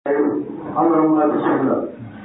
اللهم بسم الله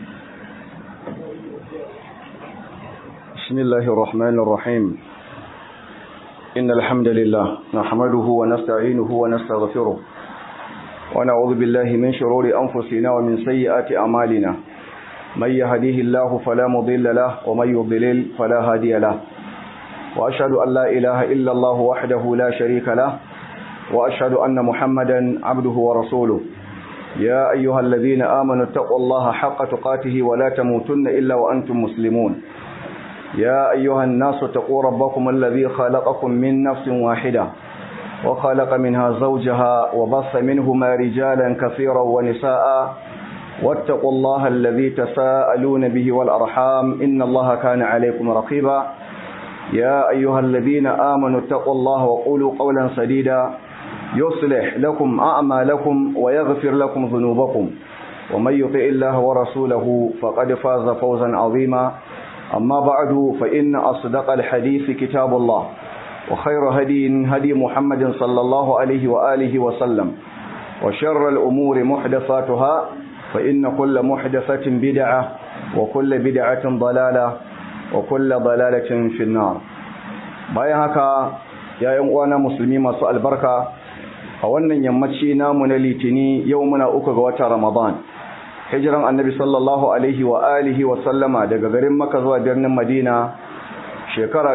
بسم الله الرحمن الرحيم إن الحمد لله نحمده ونستعينه ونستغفره ونعوذ بالله من شرور أنفسنا ومن سيئات أعمالنا من يهديه الله فلا مضل له ومن يضلل فلا هادي له وأشهد أن لا إله إلا الله وحده لا شريك له وأشهد أن محمدا عبده ورسوله يا أيها الذين آمنوا اتقوا الله حق تقاته ولا تموتن إلا وأنتم مسلمون يا أيها الناس اتقوا ربكم الذي خلقكم من نفس واحدة وخلق منها زوجها وبص منهما رجالا كثيرا ونساء واتقوا الله الذي تساءلون به والأرحام إن الله كان عليكم رقيبا يا أيها الذين آمنوا اتقوا الله وقولوا قولا سديدا يصلح لكم أعمالكم ويغفر لكم ذنوبكم ومن يطع الله ورسوله فقد فاز فوزا عظيما أما بعد فإن أصدق الحديث كتاب الله وخير هدي هدي محمد صلى الله عليه وآله وسلم وشر الأمور محدثاتها فإن كل محدثة بدعة وكل بدعة ضلالة وكل ضلالة في النار bayan haka ya uwana musulmi masu albarka a wannan yammaci namu na litini yau muna uku ga watan ramadan hijiran annabi sallallahu alaihi wa alihi wa sallama daga garin maka zuwa birnin madina shekara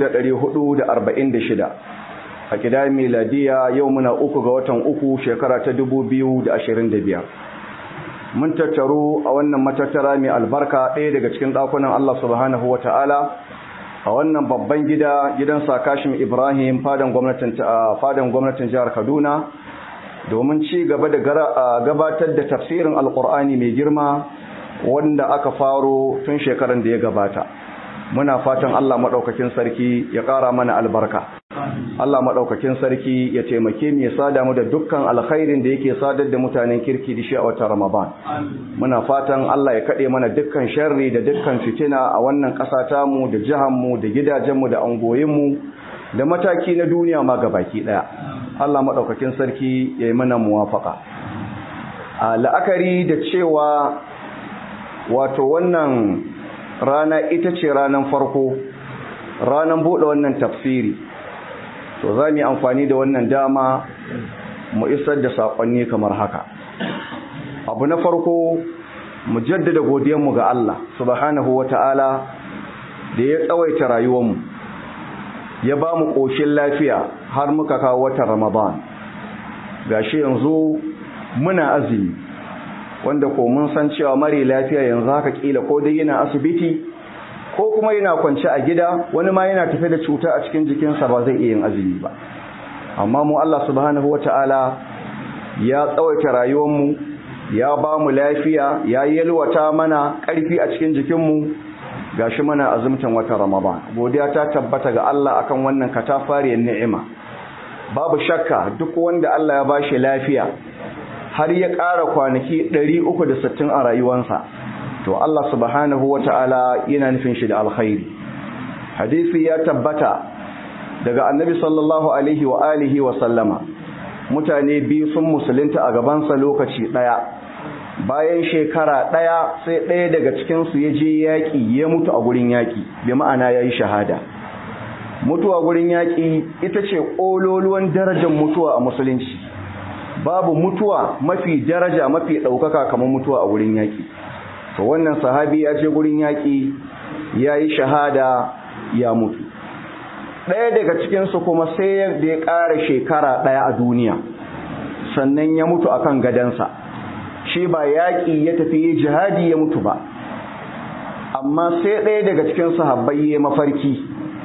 446 a kida miladiya yau muna uku ga watan uku shekara ta 2025 mun tattaru a wannan matattara mai albarka ɗaya daga cikin ɗakunan allah subhanahu wa ta'ala a wannan babban gida gidan sakashim ibrahim fadan gwamnatin fadan gwamnatin jihar kaduna domin ci gaba da gabatar da tafsirin alkur'ani mai girma wanda aka faro tun shekaran da ya gabata muna fatan allah maɗaukakin sarki ya ƙara mana albarka allah maɗaukakin sarki ya taimake mu ya sada mu da dukkan alkhairin da yake sadar da mutanen kirki da shi a watan ramadan muna fatan allah ya kaɗe mana dukkan sharri da dukkan fitina a wannan ƙasa tamu da jihanmu da gidajenmu da angoyinmu da mataki na duniya ma gabaki ɗaya Allah maɗaukakin sarki ya yi mana muwafaka a la'akari da cewa wato wannan rana ita ce ranar farko ranar buɗe wannan tafsiri to za mu yi amfani da wannan dama mu isar da saƙonni kamar haka abu na farko mu jaddada godiyanmu ga Allah subhanahu wa ta'ala da ya tsawaita rayuwarmu ya ba mu ƙoshin lafiya har muka kawo watan ramadan gashi yanzu muna azumi wanda ko mun san cewa mare lafiya yanzu haka kila ko dai yana asibiti ko kuma yana kwance a gida wani ma yana tafe da cuta a cikin jikinsa ba zai iya yin azumi ba amma mu Allah subhanahu wataala ya tsawaita rayuwarmu ya ba mu lafiya ya yalwata mana ƙarfi a cikin jikinmu gashi mana azumtan watan Ramadan godiya ta tabbata ga Allah akan wannan katafariyar ni'ima babu shakka duk wanda Allah ya bashi lafiya har ya ƙara kwanaki 360 a rayuwarsa to Allah subhanahu wata'ala yana nufin shi da alkhairi hadisi ya tabbata daga annabi sallallahu alaihi wa alihi wa sallama mutane biyu sun musulunta a gabansa lokaci ɗaya bayan shekara ɗaya sai ɗaya daga cikinsu ya je yaƙi ya mutu a gurin yaƙi bi ma'ana ya yi shahada mutuwa gurin yaƙi ita ce ƙololuwan darajar mutuwa a musulunci babu mutuwa mafi daraja mafi ɗaukaka kamar mutuwa a gurin yaƙi to wannan sahabi ya je gurin yaƙi ya yi shahada ya mutu ɗaya daga cikinsu kuma sai da ya ƙara shekara ɗaya a duniya sannan ya mutu akan gadansa shi ba yaƙi ya tafi jihadi ya mutu ba amma sai ɗaya daga cikin sahabbai ya mafarki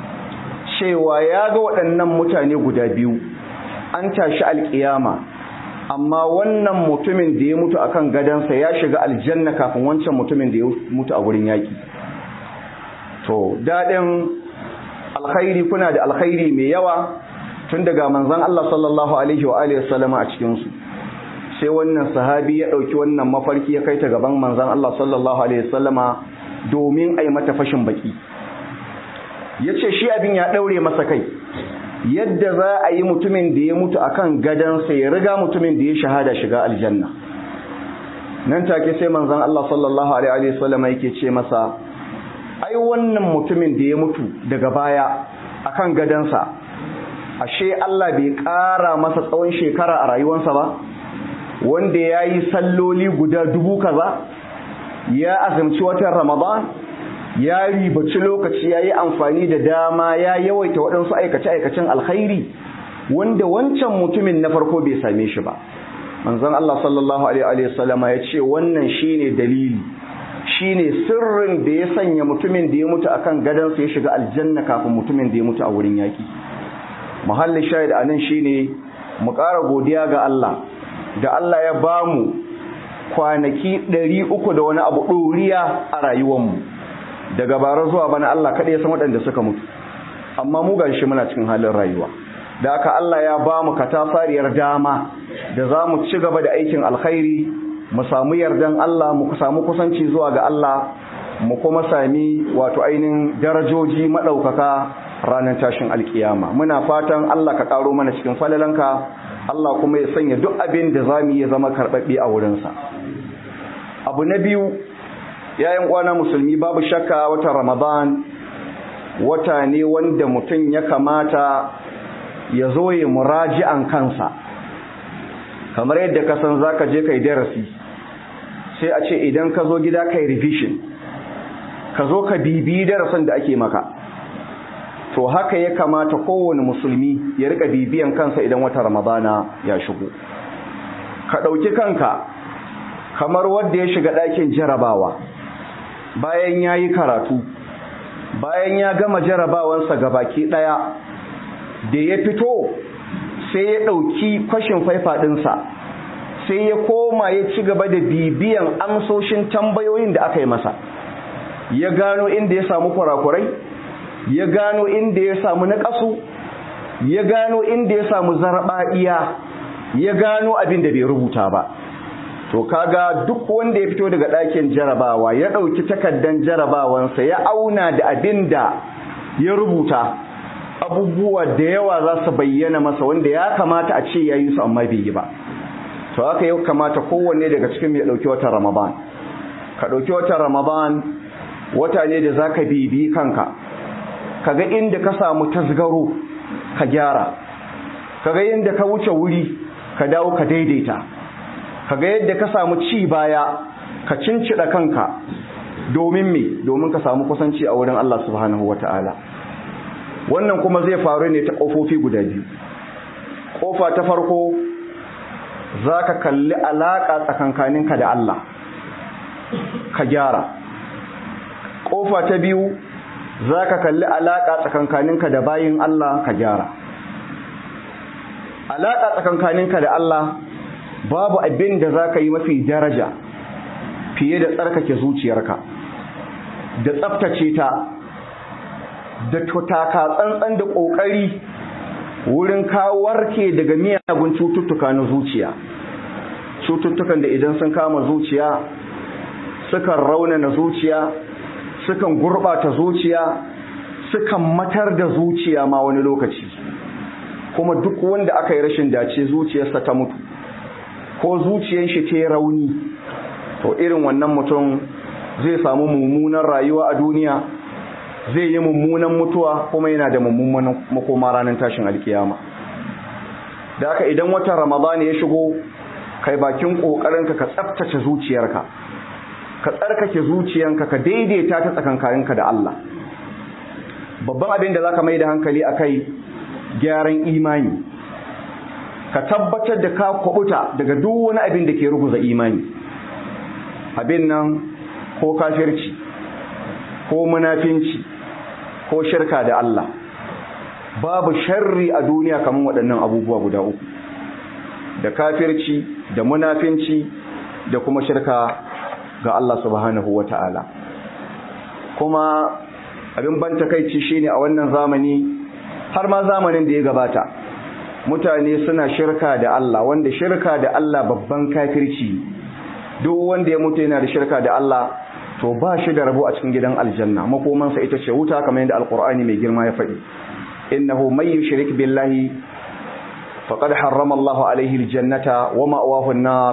cewa ya ga waɗannan mutane guda biyu an tashi alƙiyama amma wannan mutumin da ya mutu akan gadansa ya shiga aljanna kafin wancan mutumin da ya mutu a wurin yaƙi to daɗin alkhairi kuna da alkhairi mai yawa tun daga manzon Allah sallallahu alaihi wa alihi wasallama a cikin su sai wannan sahabi ya ɗauki wannan mafarki ya kai ta gaban manzan Allah sallallahu Alaihi wasallama domin a yi mata fashin baki ya ce shi abin ya ɗaure masa kai yadda za a yi mutumin da ya mutu akan gadansa ya riga mutumin da ya shahada shiga aljanna nan take sai manzon Allah sallallahu alaihi wasallam yake ce masa ai wannan mutumin da ya mutu daga baya akan gadansa ashe Allah bai ƙara masa tsawon shekara a rayuwarsa ba wanda ya yi salloli guda dubu kaza ya azumci watan ramadan ya ribaci lokaci ya yi amfani da dama ya yawaita waɗansu aikace-aikacen alkhairi wanda wancan mutumin na farko bai same shi ba manzon Allah sallallahu alaihi wasallama ya ce wannan shine dalili shine sirrin da ya sanya mutumin da ya mutu akan gadansa ya shiga aljanna kafin mutumin da ya mutu a wurin yaki muhallin shahid anan shine mu ƙara godiya ga Allah da Allah ya bamu kwanaki ɗari uku da wani abu ɗoriya a rayuwarmu daga bara zuwa bana Allah kaɗai ya san waɗanda suka mutu amma mu gashi muna cikin halin rayuwa da aka Allah ya bamu katafariyar dama da za mu ci gaba da aikin alkhairi mu samu yardan Allah mu samu kusanci zuwa ga Allah mu kuma sami wato ainihin darajoji maɗaukaka ranar tashin alkiyama muna fatan Allah ka ƙaro mana cikin falalanka Allah kuma ya sanya duk abin da za mu yi zama karɓaɓɓe a wurinsa abu na biyu yayin kwana musulmi babu shakka wata ramadan wata ne wanda mutum ya kamata ya zo ya muraji'an kansa kamar yadda ka san zaka je kai darasi sai a ce idan ka zo gida kai revision ka zo ka bibi darasin da ake maka to haka ya kamata kowane musulmi ya rika bibiyan kansa idan wata ramadana ya shigo ka ɗauki kanka kamar wanda ya shiga ɗakin jarabawa bayan ya yi karatu bayan ya gama jarabawansa ga baki ɗaya da ya fito sai ya ɗauki kwashin faifa ɗinsa sai ya koma ya ci gaba da bibiyan amsoshin tambayoyin da aka yi masa ya gano inda ya samu kurakurai ya gano inda ya samu naƙasu ya gano inda ya samu zarbaɗiya ya gano abin da bai rubuta ba to kaga duk wanda ya fito daga ɗakin jarabawa ya ɗauki takaddan jarabawansa ya auna da abin da ya rubuta abubuwa da yawa za su bayyana masa wanda ya kamata a ce ya yi su amma bai yi ba to haka ya kamata kowanne daga cikin ya ɗauki watan ramadan ka ɗauki watan ramadan wata ne da za ka bibi kanka kaga inda ka samu tasgaro ka gyara kaga inda ka wuce wuri ka dawo ka daidaita kaga yadda ka samu ci baya ka cincida kanka domin me domin ka samu kusanci a wurin Allah subhanahu wataala wannan kuma zai faru ne ta kofofi guda biyu kofa ta farko zaka kalli alaka tsakankaninka da Allah ka gyara kofa ta biyu za ka kalli alaƙa tsakankaninka da bayin Allah ka gyara alaƙa tsakankaninka da Allah babu abin da za ka yi mafi daraja fiye da tsarkake zuciyarka da tsaftace ta da taka tsantsan da ƙoƙari wurin kawarke daga miyagun cututtuka na zuciya cututtukan da idan sun kama zuciya sukan raunana zuciya sukan gurɓata zuciya sukan matar da zuciya ma wani lokaci kuma duk wanda aka yi rashin dace zuciyarsa ta mutu ko zuciyar shi ta yi rauni to irin wannan mutum zai samu mummunan rayuwa a duniya zai yi mummunan mutuwa kuma yana da mummunan makoma ranar tashin alkiyama da haka idan watan ramadani ya shigo kai bakin ƙoƙarinka ka tsaftace zuciyarka ka tsarkake zuciyanka ka daidaita ta tsakankaninka da Allah babban abin da zaka mai da hankali akai gyaran imani ka tabbatar da ka kwabuta daga duk wani abin da ke ruguza imani abin nan ko kafirci ko munafinci ko shirka da Allah babu sharri a duniya kamar waɗannan abubuwa guda uku da kafirci da munafinci da kuma shirka ga Allah subhanahu wa ta'ala kuma abin ban takaici shine a wannan zamani har ma zamanin da ya gabata mutane suna shirka da Allah wanda shirka da Allah babban kafirci duk wanda ya mutu yana da shirka da Allah to ba shi da rabo a cikin gidan aljanna makomansa ita ce wuta kamar yadda alkur'ani mai girma ya faɗi innahu may yushrik billahi faqad harrama Allahu alaihi aljannata wa ma'wahu an-nar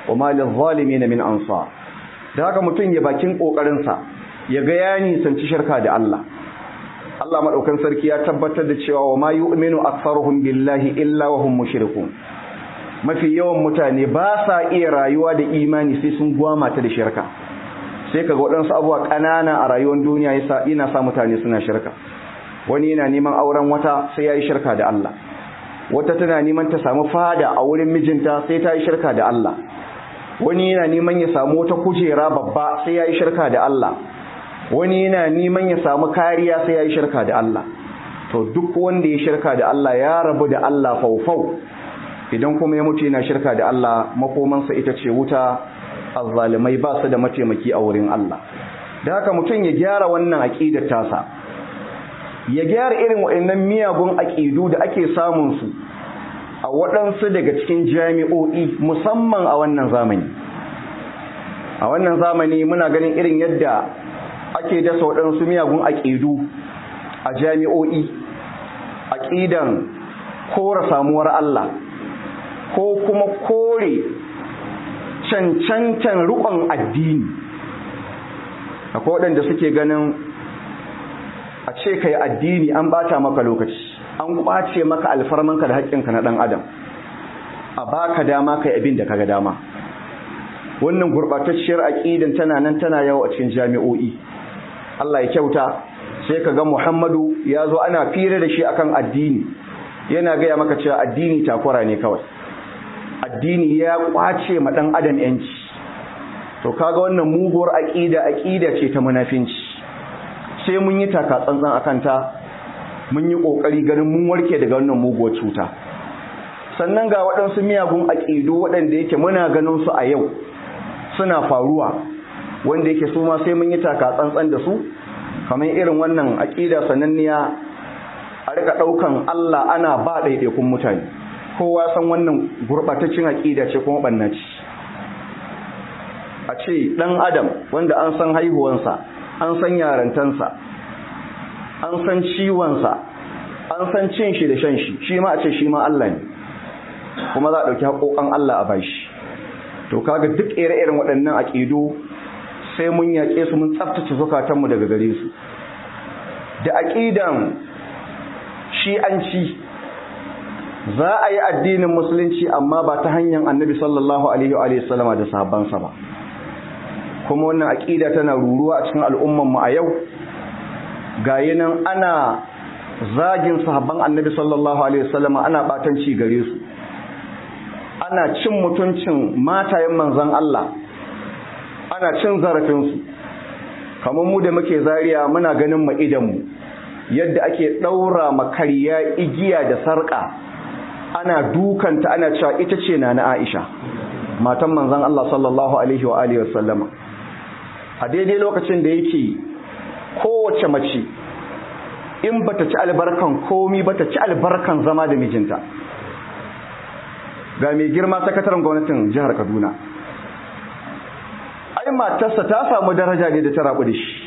wa ma lil min ansar da haka mutum ya bakin kokarin sa ya ga ya nisanci shirka da Allah Allah madaukan sarki ya tabbatar da cewa wa ma yu'minu aktharuhum billahi illa wa hum mushrikun mafi yawan mutane ba sa iya rayuwa da imani sai sun gwama ta da shirka sai kaga waɗansu abubuwa ƙanana a rayuwar duniya yasa ina sa mutane suna shirka wani yana neman auren wata sai yayi shirka da Allah wata tana neman ta samu fada a wurin mijinta sai ta yi shirka da Allah wani yana neman ya samu wata kujera babba sai yayi shirka da Allah wani yana neman ya samu kariya sai yayi shirka da Allah to duk wanda ya shirka da Allah ya rabu da Allah faufau idan kuma ya mutu yana shirka da Allah makomansa ita ce wuta azzalimai ba su da mataimaki a wurin Allah da haka mutum ya gyara wannan aqidar tasa ya gyara irin waɗannan miyagun aqidu da ake samun su a waɗansu daga cikin jami'o'i musamman a wannan zamani a wannan zamani muna ganin irin yadda ake dasa waɗansu miyagun aqidu a jami'o'i aqidan kora samuwar Allah ko kuma kore cancancan rukon addini akwai waɗanda suke ganin a ce ka yi addini an bata maka lokaci an ƙwace maka alfarmanka da haƙƙinka na ɗan adam a baka dama ka yi abin da ka ga dama wannan gurɓatacciyar aƙidan tana nan tana yawo a cikin jami'o'i Allah ya kyauta sai ka ga Muhammadu ya zo ana fira da shi akan addini yana gaya maka cewa addini takwara ne kawai addini ya kwace ma dan adam yanci to kaga wannan muguwar aqida aqida ce ta munafinci sai mun yi taka tsantsan akan ta mun yi kokari ganin mun warke daga wannan muguwar cuta sannan ga waɗansu miyagun aqidu waɗanda yake muna ganin su a yau suna faruwa wanda yake su ma sai mun yi taka tsantsan da su kamar irin wannan aqida sananniya a rika daukan Allah ana ba ɗaiɗaikun mutane kowa san wannan gurɓataccen aƙida ce kuma ɓannaci a ce ɗan adam wanda an san haihuwansa an san yarantansa an san ciwonsa an san cin shi da shan shi shi ma a ce shi ma Allah ne kuma za a ɗauki haƙoƙan Allah a bashi to kaga duk ire-iren waɗannan aƙidu sai mun yaƙe su mun tsaftace zukatanmu daga gare su da aƙidan shi'anci za a yi addinin musulunci amma ba ta hanyar annabi sallallahu alaihi wa sallama da sahabbansa ba kuma wannan aƙida tana ruruwa a cikin al'ummanmu a yau ga nan ana zagin sahabban annabi sallallahu alaihi wa sallama ana batanci gare su ana cin mutuncin matayen manzon Allah ana cin zarafinsu kamar mu da muke zariya muna ganin mu idanmu yadda ake ɗaura makariya igiya da sarƙa ana dukanta ana cewa ita ce na na Aisha matan manzon Allah sallallahu alaihi wa alihi wasallama a daidai lokacin da yake kowace mace in bata ci albarkan komi bata ci albarkan zama da mijinta ga mai girma sakataren gwamnatin jihar Kaduna ai matarsa ta samu daraja ne da ta rabu da shi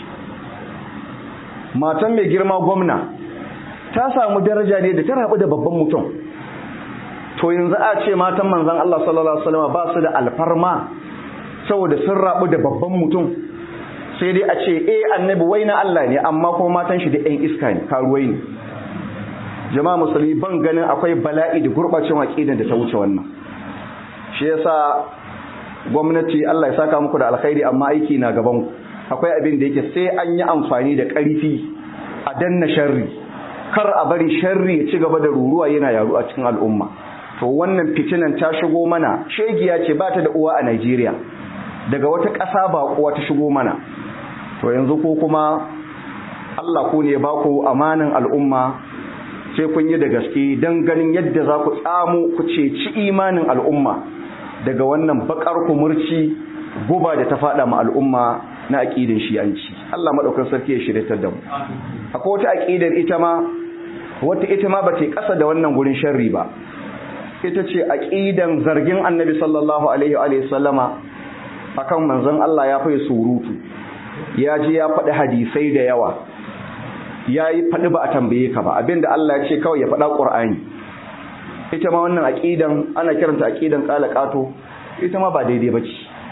matan mai girma gwamna ta samu daraja ne da ta rabu da babban mutum to yanzu a ce matan manzan Allah sallallahu alaihi wasallam ba su da alfarma saboda sun rabu da babban mutum sai dai a ce eh annabi wai na Allah ne amma kuma matan shi da ɗan iska ne karuwai ne jama'a musulmi ban ganin akwai bala'i da gurbacin aqidan da ta wuce wannan shi yasa gwamnati Allah ya saka muku da alkhairi amma aiki na gaban ku akwai abin da yake sai an yi amfani da ƙarfi a danna sharri kar a bari sharri ya ci gaba da ruruwa yana yaru a cikin al'umma to wannan fitinan ta shigo mana shegiya ce ba ta da uwa a Najeriya daga wata ƙasa ba kuwa ta shigo mana to yanzu ko kuma Allah ku ne ba ku amanin al'umma sai kun yi da gaske don ganin yadda za ku tsamo ku ceci imanin al'umma daga wannan bakar kumurci guba da ta fada ma al'umma na aqidin shi'anci Allah madaukakin sarki ya shiryatar da mu akwai wata aqidar ita ma wata ita ma bata kasa da wannan gurin sharri ba ita ce aqidan zargin Annabi sallallahu alaihi wa sallama akan manzon Allah ya fa surutu ya ji ya faɗi hadisai da yawa ya yi faɗi ba a tambaye ka ba abinda Allah ya ce kawai ya faɗa ƙur'ani ita ma wannan aqidan ana kiranta aqidan qalaqato ita ma ba daidai bace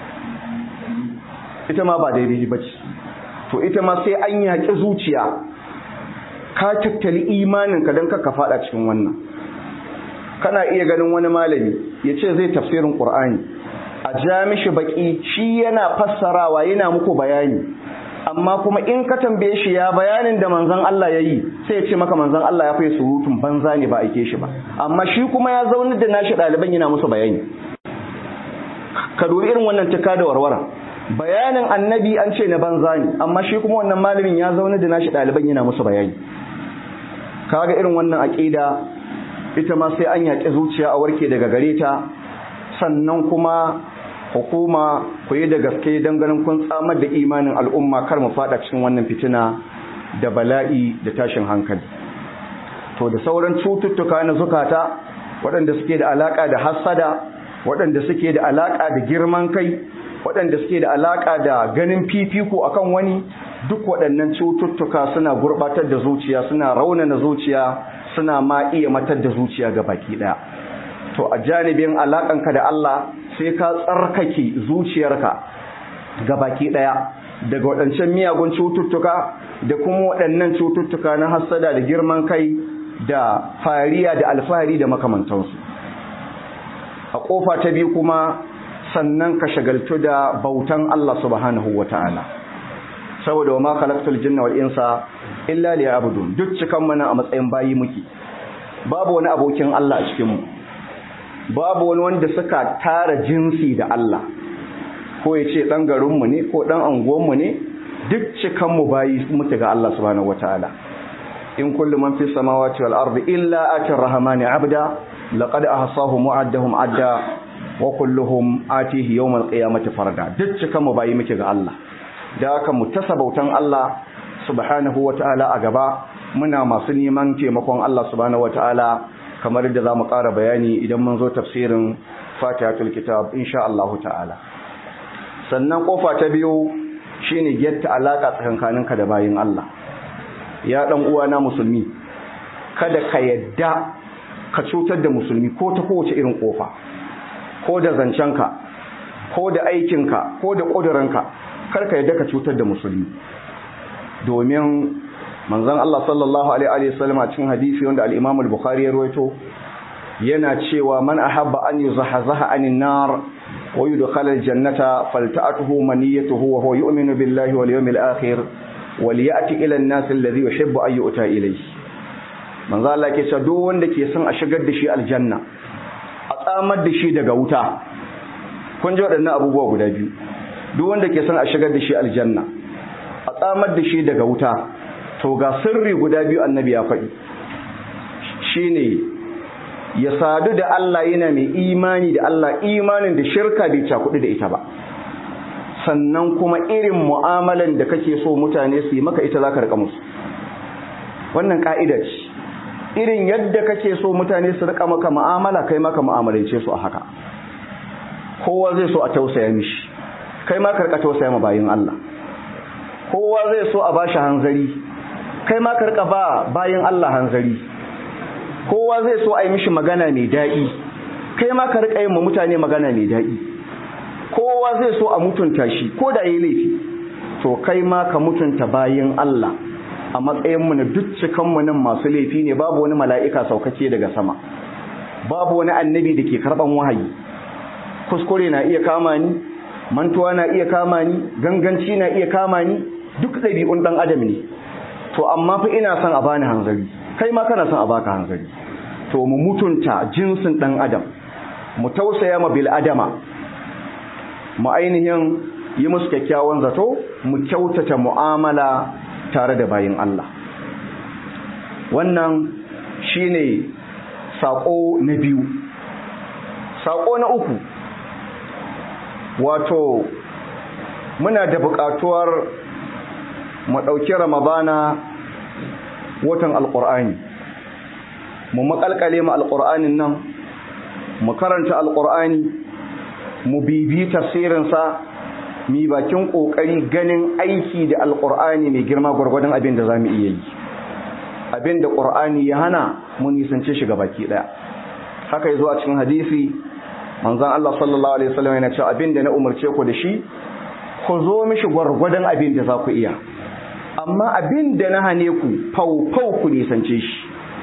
ita ma ba daidai bace to ita ma sai an yaƙi zuciya ka tattali imaninka don ka faɗa cikin wannan kana iya ganin wani malami ya ce zai tafsirin ƙur'ani a ja mishi baƙi shi yana fassarawa yana muku bayani amma kuma in ka tambaye shi ya bayanin da manzon Allah ya yi sai ya ce maka manzon Allah ya fi surutun banza ne ba aike shi ba amma shi kuma ya zaune da nashi ɗaliban yana musu bayani ka dubi irin wannan tuka da warwara bayanin annabi an ce na banza ne amma shi kuma wannan malamin ya zaune da nashi ɗaliban yana musu bayani kaga irin wannan aƙida ita ma sai an yaƙi zuciya a warke daga gare ta sannan kuma hukuma ku yi da gaske don ganin kun tsamar da imanin al'umma kar mu fada cikin wannan fitina da bala'i da tashin hankali to da sauran cututtuka na zukata waɗanda suke da alaƙa da hassada waɗanda suke da alaƙa da girman kai waɗanda suke da alaƙa da ganin fifiko akan wani duk waɗannan cututtuka suna gurɓatar da zuciya suna raunana zuciya suna ma iya matar da zuciya ga baki ɗaya to a janibin alaƙanka da Allah sai ka tsarkake zuciyarka ga baki ɗaya daga waɗancan miyagun cututtuka da kuma waɗannan cututtuka na hassada da girman kai da fariya da alfahari da makamantansu a ƙofa ta biyu kuma sannan ka shagaltu da bautan Allah subhanahu wa ta'ala saboda wa ma khalaqtul jinna wal insa illa liya'budun duk cikan mana a matsayin bayi muke babu wani abokin Allah a cikin mu babu wani wanda suka tara jinsi da Allah ko ya ce dan garin mu ne ko dan anguwan mu ne duk cikan mu bayi muke ga Allah subhanahu wataala in kullu man fis samawati wal ardi illa atir rahmani abda laqad ahsahum wa'addahum adda wa kulluhum atihi yawmal qiyamati farda duk cikan mu bayi muke ga Allah da haka mu tasabautan Allah subhanahu wataala a gaba muna masu neman taimakon Allah subhanahu wataala kamar yadda zamu ƙara bayani idan mun zo tafsirin Fatihatul Kitab insha Allah ta'ala sannan kofa ta biyu shine getta alaka tsakankaninka da bayin Allah ya dan uwana musulmi kada ka yadda ka cutar da musulmi ko ta kowace irin kofa ko da zancenka ko da aikinka ko da ƙudurinka karka yadda ka cutar da musulmi domin manzon Allah sallallahu alaihi wasallam a cikin hadisi wanda al-Imam al-Bukhari ya rawaito yana cewa man ahabba an yuzahzaha anin nar wa yudkhala al-jannata falta'atuhu maniyatuhu wa huwa yu'minu billahi wal yawmil akhir وليأتي إلى الناس الذي يحب أن يؤتى إليه manzo Allah ke cewa duk wanda ke son a shigar da shi aljanna a tsamar da shi daga wuta kun ji waɗannan abubuwa guda biyu duk wanda ke son a shigar da shi aljanna a tsamar da shi daga wuta to ga sirri guda biyu annabi ya faɗi shine ya sadu da Allah yana mai imani da Allah imanin da shirka bai cakudu da ita ba sannan kuma irin mu'amalan da kake so mutane su yi maka ita za ka rika musu wannan ka'ida ce irin yadda kake so mutane su rika maka mu'amala kai maka mu'amalance su a haka kowa zai so a tausaya mishi kai ma karka tausaya ma bayin Allah kowa zai so a bashi hanzari kai ma karka ba bayin Allah hanzari kowa zai so a yi mishi magana mai daɗi kai ma ka rika yin ma mutane magana mai daɗi kowa zai so a mutunta shi ko da yayi laifi to kai ma ka mutunta bayin Allah a matsayin mu na duk cikan mu nan masu laifi ne babu wani mala'ika saukake daga sama babu wani annabi da ke karban wahayi kuskure na iya kama ni mantuwa na iya kama ni ganganci na iya kama ni duk ɗabi'un ɗan adam ne to amma fa ina son a bani hanzari kai ma kana son a baka hanzari to mu mutunta jinsin ɗan adam mu tausaya ma bil adama mu ainihin yi musu kyakkyawan zato mu kyautata mu'amala tare da bayin Allah wannan shine sako na biyu sako na uku wato muna da buƙatuwar mu ɗauki ramadana watan alƙur'ani mu maƙalƙale mu alƙur'anin nan mu karanta alƙur'ani mu bibi tafsirinsa mi bakin ƙoƙari ganin aiki da alƙur'ani mai girma gwargwadon abin da za mu iya yi abin da ƙur'ani ya hana mu nisance shi baki ɗaya haka ya zo a cikin hadisi manzon Allah sallallahu alaihi wasallam yana cewa abinda na umarce ku da shi ku zo mishi gwargwadon abin da za ku iya amma abin da na hane ku fau-fau ku nisance shi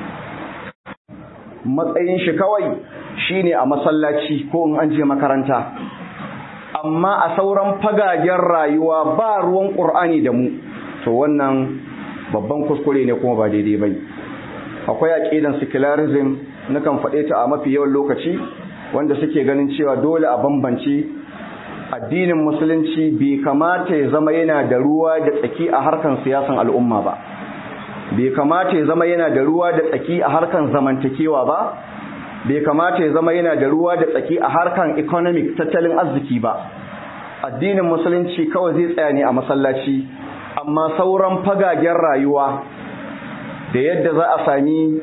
matsayin shi kawai shine a masallaci ko in an je makaranta amma a sauran fagagen rayuwa ba ruwan ƙur'ani da mu to wannan babban kuskure ne kuma ba daidai bai akwai aƙidan secularism nakan faɗe ta a mafi yawan lokaci wanda suke ganin cewa dole a bambance addinin musulunci bai kamata ya zama yana da ruwa da tsaki a harkan siyasan al'umma ba bai kamata ya zama yana da ruwa da tsaki a harkan zamantakewa ba bai kamata ya zama yana da ruwa da tsaki a harkan economic tattalin arziki ba addinin musulunci kawai zai tsaya ne a masallaci amma sauran fagagen rayuwa da yadda za a sami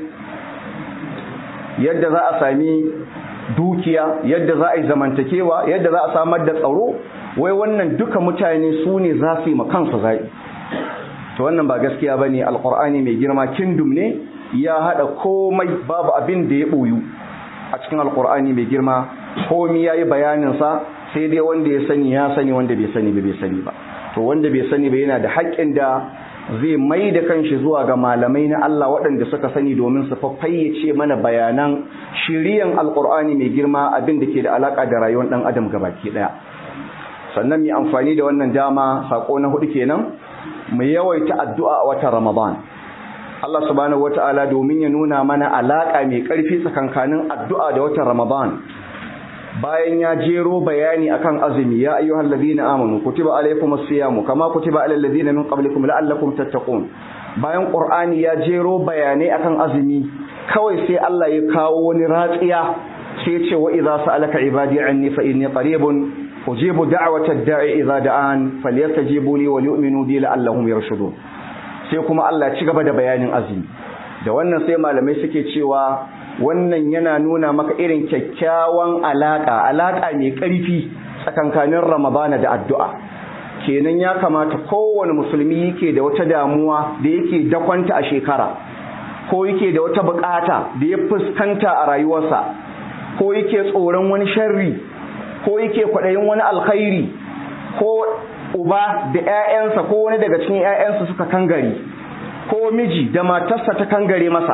yadda za a sami dukiya yadda za a yi zamantakewa yadda za a samar da tsaro wai wannan duka mutane su ne za su yi kansu zaɓi to wannan ba gaskiya ba ne alƙur'ani mai girma kindum ne ya haɗa komai babu abin da ya ɓoyu a cikin alƙur'ani mai girma komi ya yi bayaninsa sai dai wanda ya sani ya sani wanda bai sani ba bai sani ba to wanda bai sani ba yana da haƙƙin da zai mai da kanshi zuwa ga malamai na Allah waɗanda suka sani domin su fayyace mana bayanan shiriyan alƙur'ani mai girma abin da ke da alaƙa da rayuwar ɗan adam gabaki ɗaya sannan mai amfani da wannan dama saƙo na hudu kenan mu yawaita addu'a a watan ramadan Allah subhanahu wata'ala domin ya nuna mana alaƙa mai ƙarfi tsakankanin addu'a da watan ramadan bayan ya jero bayani akan azumi ya ayyuhal ladina amanu kutiba alaykumus siyamu kama kutiba alal ladina min qablikum la'allakum tattaqun bayan qur'ani ya jero bayanai akan azumi kawai sai Allah ya kawo wani ratsiya sai ya ce wa idza sa'alaka ibadi anni fa inni qaribun ujibu da'watad da'i idza da'an falyastajibu li wa yu'minu bi la'allahum yarshudun sai kuma Allah ya ci gaba da bayanin azumi da wannan sai malamai suke cewa wannan yana nuna maka irin kyakkyawan alaka alaka mai ƙarfi tsakankanin ramadana da addu'a kenan ya kamata kowane musulmi yake da wata damuwa da yake dakwanta a shekara ko yake da wata bukata da ya fuskanta a rayuwarsa ko yake tsoron wani sharri ko yake kwaɗayin wani alkhairi ko uba da 'ya'yansa ko wani daga cikin 'ya'yansa suka kangare ko miji da matarsa ta kangare masa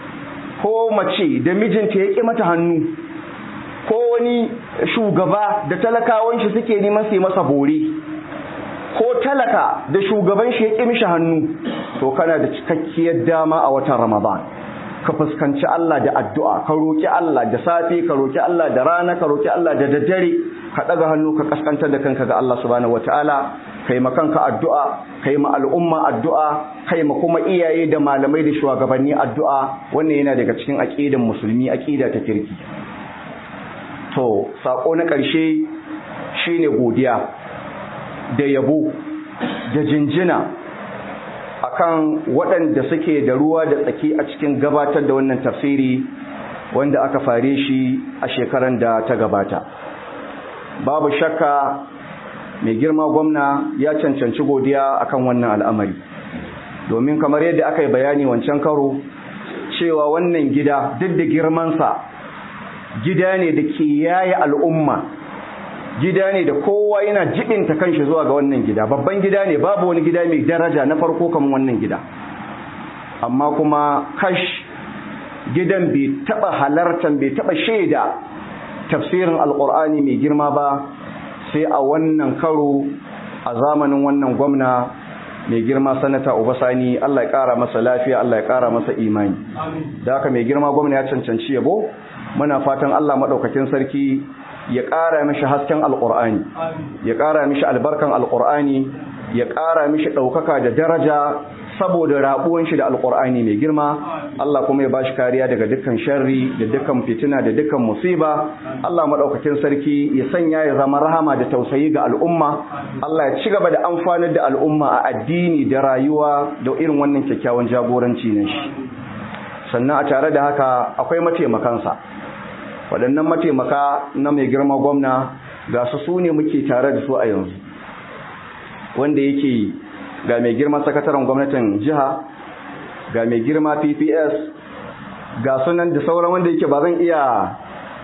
ko mace da mijinta ya ƙi mata hannu ko wani shugaba da talakawan shi suke neman su yi masa bore ko talaka da shugaban shi ya ƙi mishi hannu to kana da cikakkiyar dama a watan ramadan ka fuskanci Allah da addu'a ka roki Allah da safe ka roki Allah da rana ka roki Allah da daddare ka ɗaga hannu ka kaskantar da kanka ga Allah subhanahu wataala kai ma kanka addu'a kai ma al'umma addu'a kai ma kuma iyaye da malamai da shugabanni addu'a wannan yana daga cikin aqidan musulmi aqida ta kirki to sako na ƙarshe shine godiya da yabo da jinjina akan waɗanda suke da ruwa da tsaki a cikin gabatar da wannan tafsiri wanda aka fare shi a shekaran da ta gabata babu shakka mai girma gwamna ya cancanci godiya akan wannan al'amari domin kamar yadda aka yi bayani wancan karo cewa wannan gida duk da girmansa gida ne da ke yaye al'umma gida ne da kowa yana jibinta kanshi zuwa ga wannan gida babban gida ne babu wani gida mai daraja na farko kamar wannan gida amma kuma kash gidan bai taba halartan bai taba shaida tafsirin alkur'ani mai girma ba sai a wannan karo a zamanin wannan gwamna mai girma sanata Obasani Allah ya kara masa lafiya Allah ya kara masa imani da haka mai girma gwamna ya cancanci yabo muna fatan Allah madaukakin sarki ya ƙara mishi hasken alƙur'ani ya ƙara mishi albarkan alƙur'ani ya ƙara mishi ɗaukaka da daraja saboda rabuwan shi da alƙur'ani mai girma Allah kuma ya bashi kariya daga dukkan sharri da dukkan fitina da dukkan musiba Allah madaukakin sarki ya sanya ya zama rahama da tausayi ga al'umma Allah ya ci gaba da amfanar da al'umma a addini da rayuwa da irin wannan kyakkyawan jagoranci ne shi sannan a tare da haka akwai mataimakansa waɗannan mataimaka na mai girma gwamna ga su su ne muke tare da su a yanzu wanda yake ga mai girma sakataren gwamnatin jiha ga mai girma pps ga sunan da sauran wanda yake ba zan iya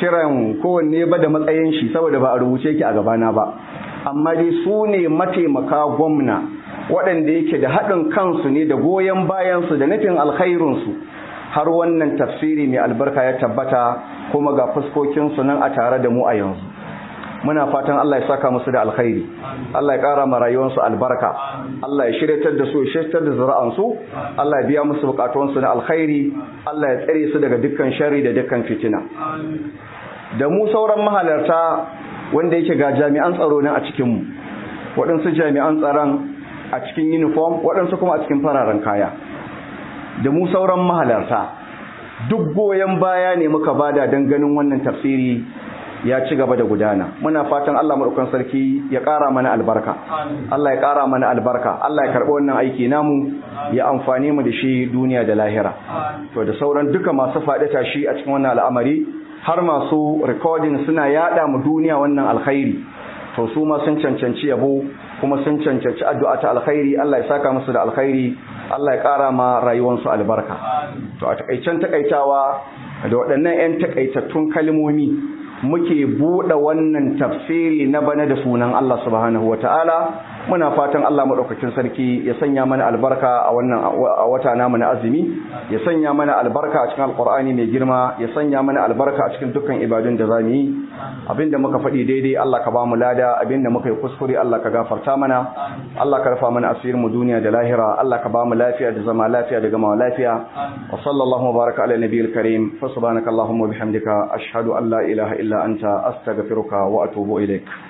kiran kowanne ba da matsayin shi saboda ba a rubuce ki a gabana ba amma dai su ne mataimaka gwamna waɗanda yake da haɗin kansu ne da goyon bayansu da nufin alkhairunsu har wannan tafsiri mai albarka ya tabbata kuma ga fuskokinsu nan a tare da mu a yanzu muna fatan Allah ya saka musu da alkhairi Allah ya ƙara ma rayuwarsu albarka Allah ya shiryatar da su ya shiryatar da zuri'ansu Allah ya biya musu bukatunsu na alkhairi Allah ya tsare su daga dukkan sharri da dukkan fitina da mu sauran mahalarta wanda yake ga jami'an tsaro nan a cikin mu waɗansu jami'an tsaron a cikin uniform waɗansu kuma a cikin fararen kaya da mu sauran mahalarta duk goyon baya ne muka bada don ganin wannan tafsiri ya ci gaba da gudana muna fatan Allah madaukan sarki ya ƙara mana albarka Allah ya ƙara mana albarka Allah ya karɓi wannan aiki namu ya amfane mu da shi duniya da lahira to da sauran duka masu faɗi tashi a cikin wannan al'amari har masu recording suna yada mu duniya wannan alkhairi to su ma sun cancanci yabo kuma sun cancanci addu'a ta alkhairi Allah ya saka musu da alkhairi Allah ya ƙara ma rayuwarsu albarka to a takaicen takaitawa da waɗannan 'yan takaitattun kalmomi muke buɗe wannan tafsiri na bana da sunan Allah subhanahu wa ta'ala muna fatan Allah maɗaukakin sarki ya sanya mana albarka a wannan a wata namu na azumi ya sanya mana albarka a cikin alƙur'ani mai girma ya sanya mana albarka a cikin dukkan ibadun da zamu yi abinda muka faɗi daidai Allah ka ba mu lada abinda muka yi kuskure Allah ka gafarta mana Allah ka rufa mana asirin mu duniya da lahira Allah ka ba mu lafiya da zama lafiya da gama lafiya wa sallallahu wa baraka ala nabiyil karim fa subhanaka allahumma wa bihamdika ashhadu an la ilaha illa anta astaghfiruka wa atubu ilaik